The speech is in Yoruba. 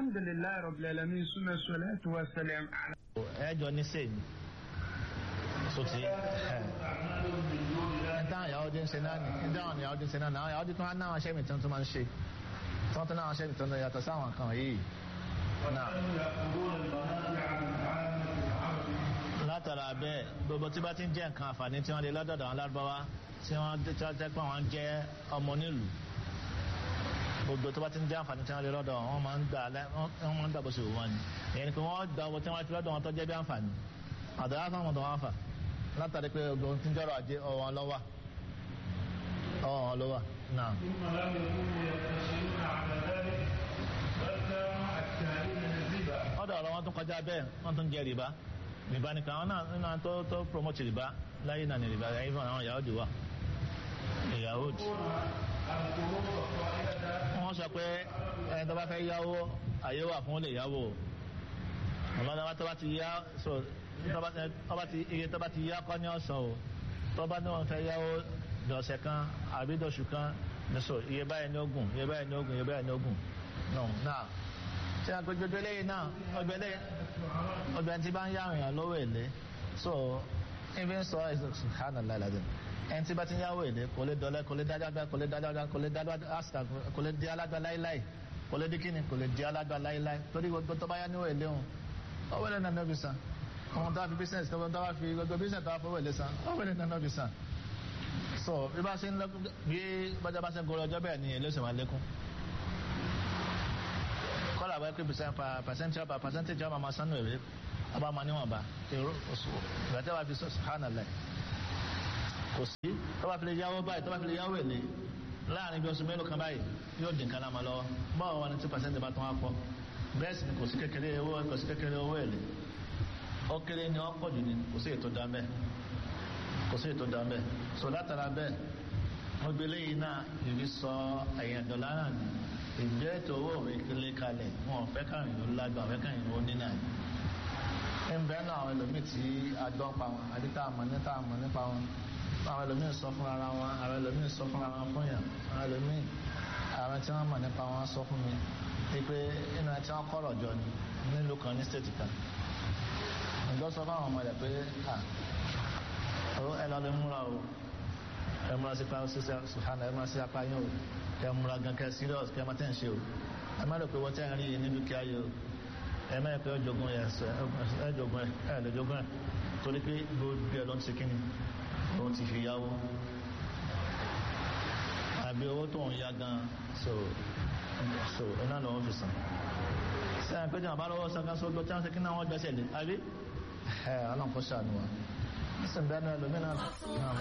alhamdulilayi rabbil alamin suma salatu wa salam ala. ẹjọ ní sèyí sotí ẹ dáhùn ìyàwó dín ṣe náà ní dáhùn ìyàwó dín ṣe náà ní àwọn ìyàwó dín tó máa ń náwọn aṣẹ́ mi tó tó máa ń ṣe tí wọ́n tó náwọn aṣẹ́ mi tó ń yàtọ̀ sáwọn kan yìí náà. látara bẹ́ẹ̀ gbogbo tí bá ti ń jẹ́ nǹkan àǹfààní tí wọ́n lè lọ́dọ̀dọ̀ àwọn lárúbáwá tí wọ́n tẹ́ pé wọ́n jẹ́ ọmọ nílùú gbogbo tó bá ti ń jẹ́ àǹfààní tí wọ́n lè lọ́dọ̀ wọ́n máa ń gbà wọ́n máa ń gbà bó ṣe wù wọ́n ni ìyẹn ni pé wọ́n gba owó tí wọ́n ti lọ́dọ̀ wọn tó jẹ́ bí àǹfààní àdàrà fún àwọn ọ̀dọ̀ wọn fà látàrí pé ogun tí ń jọrọ ajé ọwọ́ wọn lọ́wọ́ ọwọ́ wọn lọ́wọ́ náà. ọ̀dọ̀ ọ̀rọ̀ wọn tún kọjá bẹ́ẹ̀ wọ́n tún jẹ rìbá rìbá nìkan àwọn náà nínú àwọn tó tó promote rìbá láyé náà ní rìbá ẹ̀yìn fún àwọn ìyàwó dùwà ìyàwó dù. wọ́n sọ pé ẹni tó bá fẹ́ yáwó àyè wà fún ó lè yáwó ọlọ́dọ̀ tó bá ti yá so tọ́ba ti iye tọ́ba ti yá kọ́ ní ọ̀sán o tọ́ba ní wọn fẹ́ yáwó dọ̀sẹ̀ kan àbí dọ̀sù kan nìṣó iye báyìí ní ogun iye báyìí ní ogun iye báyìí ní ogun no náà ṣé àpò gbogbo eléyìí náà ọgbẹ lé ọgbẹ tí bá ń yá àrùn lówó èlé so ibi ń sọ subhanallah alazim ẹni tí bá ti ń yáwó èlé kò lè dọ̀lẹ́ kò lè dájágbá kò lè dájágbá kò lè dájágbá kò lè di alágbá láíláí kò lè di kíni kò lè di alágbá láíláí torí gbogbo tó bá yá níwò èlé òun ọwọ́ lẹ́nu náà nọ́bì san àwọn tó bá fi business tó bá fi gbogbo business tó bá fọwọ́ èlé san ọwọ́ lẹ́nu náà nọ́bì san so bí bá ṣe ń lọ bí bájá bá ṣe ń gorí ọjọ́ bẹ́ẹ̀ ni èlé òsè máa lékún kọ́lá àbáyé pé percentage ọba percentage ọba máa sánú èrè ọba máa níwọ̀nba èrò oṣù ìgbàtẹ́ wà fi sọ subhanallah kò sí tó bá fi lè yáwó báyìí tó bá fi lè yáwó èlé láàrin bí oṣù mélòó kan báyìí yóò dín kan láma lọ́wọ́ báwo wà ní tí percentage bá tán wá pọ̀ bẹ́ẹ̀ sì ni kò sí kékeré owó kò sí kékeré owó èlé ó kéré ni wọ́n pọ̀ jù ní kò sí ètò dá bẹ́ẹ̀ kò sí ètò dá bẹ́ẹ̀ so látara bẹ́ẹ̀ wọ́n gbé léyìn náà ìbí sọ ẹ̀yìn dọ̀là náà ni ìgbé ètò owó òwe kílé kalẹ̀ wọn ò fẹ́ káàrin ló lágbà fẹ́ káàrin ló ní náà ń bẹ́ẹ̀ náà àwọn ẹlòmíì tí a gbọ́ pa wọn àbí tá a mọ̀ ní tá a mọ̀ nípa wọn àwọn ẹlòmíì sọ fún ara wọn àwọn ẹlòmíì sọ fún ara wọn fún yàn àwọn ẹlòmíì àwọn tí wọ́n mọ̀ nípa wọn sọ fún mi wípé inú ẹ tí wọ́n kọ́rọ̀ jọ ni nílùú kan ní stéètì kan ǹjọ́ sọ fún àwọn ọmọ rẹ̀ pé ẹ lọ lè múra o ẹ múra sí pàrọ̀ sísẹ sùhánà ẹ múra sí apá yín o ẹ múra gan kẹ serious kẹ má tẹ̀ ń ṣe o ẹ má lè pé wọ́n tẹ̀ ń rí yìí ní dúkìá yìí o ẹ má lè pé ọjọ́gun ẹ ẹ jọ̀gun ẹ ẹ lè jọ̀gun ẹ torí pé gbogbo ẹ ló ń ṣe kíni ló ń ti fi yáwó àbí owó tó ń yá gan so so iná ló ń fi sàn sẹ́yìn pé jàmbá lọ́wọ́ sankan sógbó tí wọ́n ṣe kí náà wọ́n gbẹ́sẹ̀ lé àbí ẹ̀ ọlọ́nkọ́ ṣàánú wa nísìnyí bẹ́ẹ̀ náà lómìnira